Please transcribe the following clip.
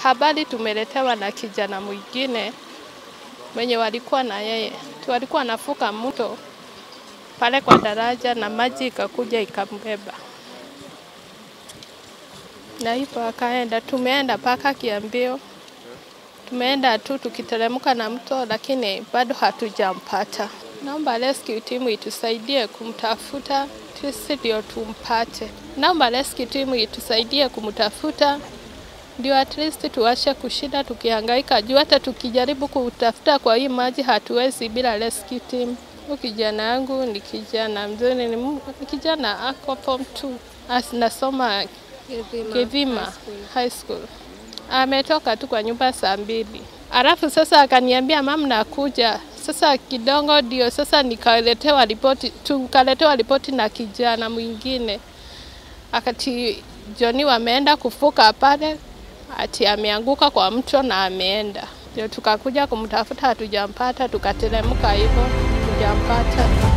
habari tumeletewa na kijana mwingine mwenye walikuwa na yeye, tu walikuwa nafuka mto pale kwa daraja na maji ikakuja ikambeba, na hivyo akaenda. Tumeenda mpaka Kiambio, tumeenda tu tukiteremka na mto, lakini bado hatujampata. Naomba rescue team itusaidie kumtafuta, sisi ndio tumpate. Naomba rescue team itusaidie kumtafuta ndio at least tuache kushinda tukihangaika juu hata tukijaribu kutafuta kwa hii maji hatuwezi bila rescue team. Huyu kijana yangu ni kijana mzuri, ni mu- ni kijana ako form 2 As- nasoma Kivima High School. Ametoka tu kwa nyumba saa mbili, alafu sasa akaniambia mam, nakuja sasa kidogo, ndio sasa nikaletewa ripoti, tukaletewa ripoti na kijana mwingine akati Joni wameenda kufuka pale, ati ameanguka kwa mto na ameenda. Ndio tukakuja kumtafuta, hatujampata, tukateremka hivyo, tujampata.